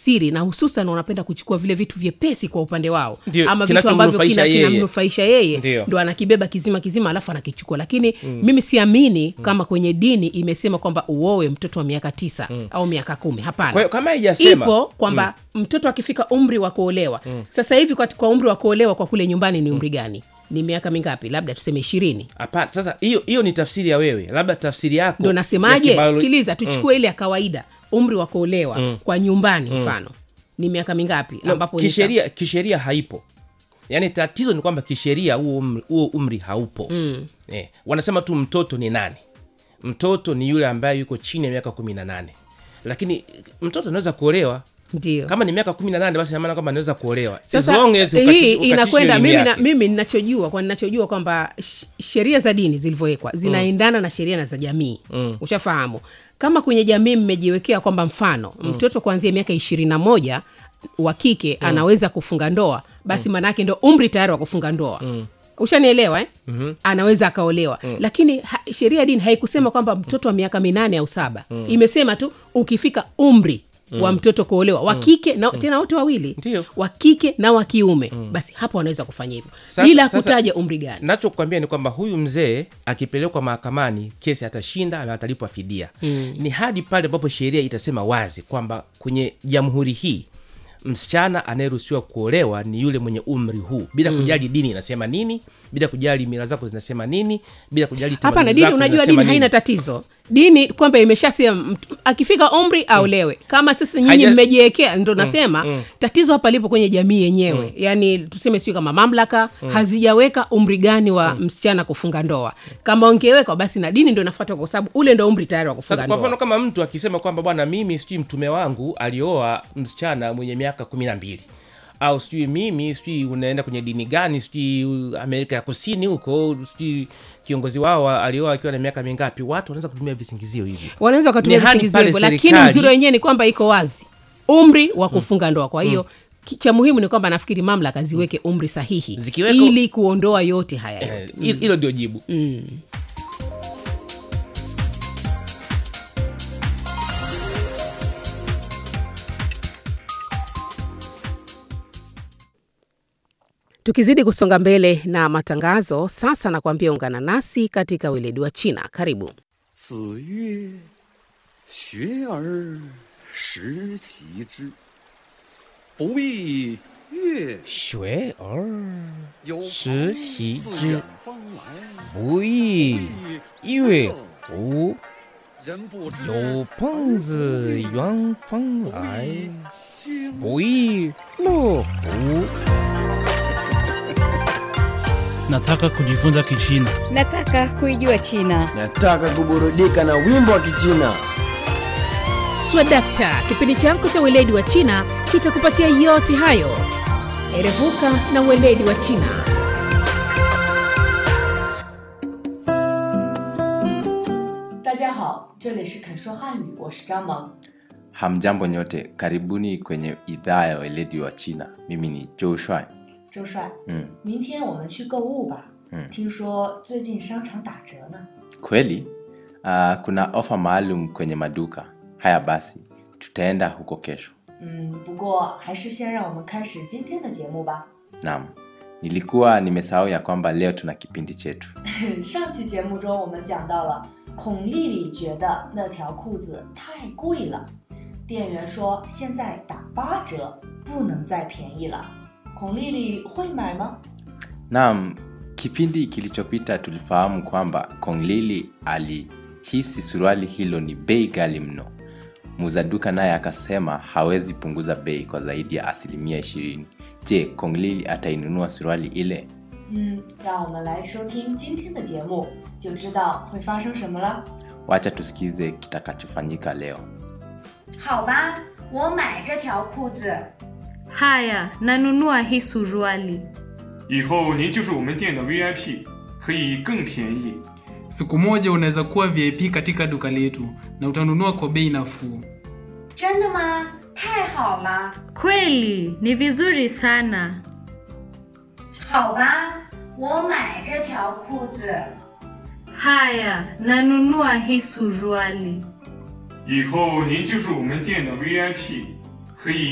tafsiri na hususan wanapenda kuchukua vile vitu vyepesi kwa upande wao Ndio, ama vitu ambavyo kinachomnufaisha kina- yeye. kinamnufaisha yeye Ndio. ndo anakibeba kizima kizima alafu anakichukua lakini mimi siamini kama kwenye dini imesema kwamba uowe mtoto wa miaka tisa au miaka kumi hapana Kwa hiyo kama haijasema ipo kwamba mtoto akifika umri wa kuolewa sasa hivi kwa, kwa umri wa kuolewa kwa kule nyumbani ni umri gani ni miaka mingapi labda tuseme ishirini hapana sasa hiyo hiyo ni tafsiri ya wewe labda tafsiri yako ndo ya nasemaje kibiolo- sikiliza tuchukue ile ya kawaida umri wa kuolewa kwa nyumbani mfano ni miaka mingapi No, ambapo ni kisheria kisheria haipo yaani tatizo ni kwamba kisheria huo umri, huo umri haupo mm. eh, wanasema tu mtoto ni nani mtoto ni yule ambaye yuko chini ya miaka kumi na nane lakini mtoto anaweza kuolewa sa- ndio kama ni miaka kumi na nane basi inamaana kwamba anaweza kuolewa As sasa long as hii ukatishi- ukatishe inakwenda elimu mimi, na, yake. mimi ninachojua kwa ninachojua kwamba sh- sheria za dini zilivyowekwa zinaendana na sheria na za jamii mm. ushafahamu kama kwenye jamii mmejiwekea kwamba mfano mm. mtoto kuanzia miaka ishirini na moja wa kike mm. anaweza kufunga ndoa basi mm. maanaake ndo umri tayari wa kufunga ndoa mm ushanielewa eh? mm-hmm. anaweza akaolewa mm. lakini ha, sheria ya dini haikusema kwamba mtoto wa miaka minane au saba mm. imesema tu ukifika umri mm. wa mtoto kuolewa wa kike na tena wote wawili Ndio. wa kike na wa kiume basi hapo wanaweza kufanya hivyo Sasa- bila sasa- kutaja umri gani nachokwambia ni kwamba huyu mzee akipelekwa mahakamani kesi atashinda na atalipwa fidia mm. ni hadi pale ambapo sheria itasema wazi kwamba kwenye jamhuri hii msichana anayeruhusiwa kuolewa ni yule mwenye umri huu bila mm. kujali dini inasema nini bila kujali mila zako zinasema nini bila kujali hapana tamaduni dini zako unajua zinasema dini haina nini. tatizo dini kwamba imeshasema mtu- akifika umri aolewe kama sasa nyinyi Haija- mmejiwekea ndo nasema tatizo hapa lipo kwenye jamii yenyewe yaani tuseme sio kama mamlaka hazijaweka umri gani wa msichana kufunga ndoa kama ongeweka basi na dini ndo inafuata kwa sababu ule ndo umri tayari wa kufunga sasa kwa mfano ndoa kama mtu akisema kwamba bwana mimi sijui mtume wangu alioa msichana mwenye miaka kumi na mbili au sijui mimi sijui unaenda kwenye dini gani sijui amerika ya kusini huko sijui kiongozi wao alioa akiwa na miaka mingapi watu wanaweza kutumia visingizio hivi wanaweza wakatumia Ni hadi visingizio pale hivyo lakini serikali- uzuri wenyewe ni kwamba iko wazi umri wa kufunga ndoa kwa hiyo ki- cha muhimu ni kwamba nafikiri mamlaka ziweke umri sahihi Zikiweko- ili kuondoa yote haya Eh, hilo hilo ndio jibu tukizidi kusonga mbele na matangazo sasa nakwambia ungana nasi katika weledi wa china karibu 子曰：“学而时齐之，不亦乐 shwe or 有朋时习自之远方来， bui 乐乎人不知有朋自远方来经不亦乐乎 Nataka kujifunza Kichina. Nataka kuijua China. Nataka kuburudika na wimbo wa Kichina. swadakta kipindi chako cha weledi wa china kitakupatia yote hayo erevuka na weledi wa china 大家好，这里是肯说汉语，我是张萌。 Hamjambo nyote, karibuni kwenye idhaa ya weledi wa China. Mimi ni Joe Shuai. 周帅， Mm. 明天我们去购物吧。 嗯听说最近商场打折呢。 Kweli? Uh, kuna ofa maalum kwenye maduka. Haya basi, tutaenda huko kesho. 嗯，不过还是先让我们开始今天的节目吧。 Naam, nilikuwa nimesahau ya kwamba leo tuna kipindi chetu. 上期节目中我们讲到了孔丽丽觉得那条裤子太贵了，店员说现在打八折，不能再便宜了。孔丽丽会买吗？ Naam, kipindi kilichopita tulifahamu kwamba Konglili alihisi suruali hilo ni bei ghali mno. Muuza duka naye akasema hawezi punguza bei kwa zaidi ya asilimia ishirini. Je, Konglili atainunua suruali ile? 嗯，让我们来收听今天的节目，就知道会发生什么了。 Wacha tusikize kitakachofanyika leo. 好吧，我买这条裤子。Haya, nanunua hii suruali. 以后您就是我们店的 VIP，可以更便宜。 Siku moja unaweza kuwa VIP katika duka letu na utanunua kwa bei nafuu. 真的吗？太好了！Kweli ni vizuri sana. 好吧，我买这条裤子。Haya, nanunua hii suruali. 以后您就是我们店的 VIP，可以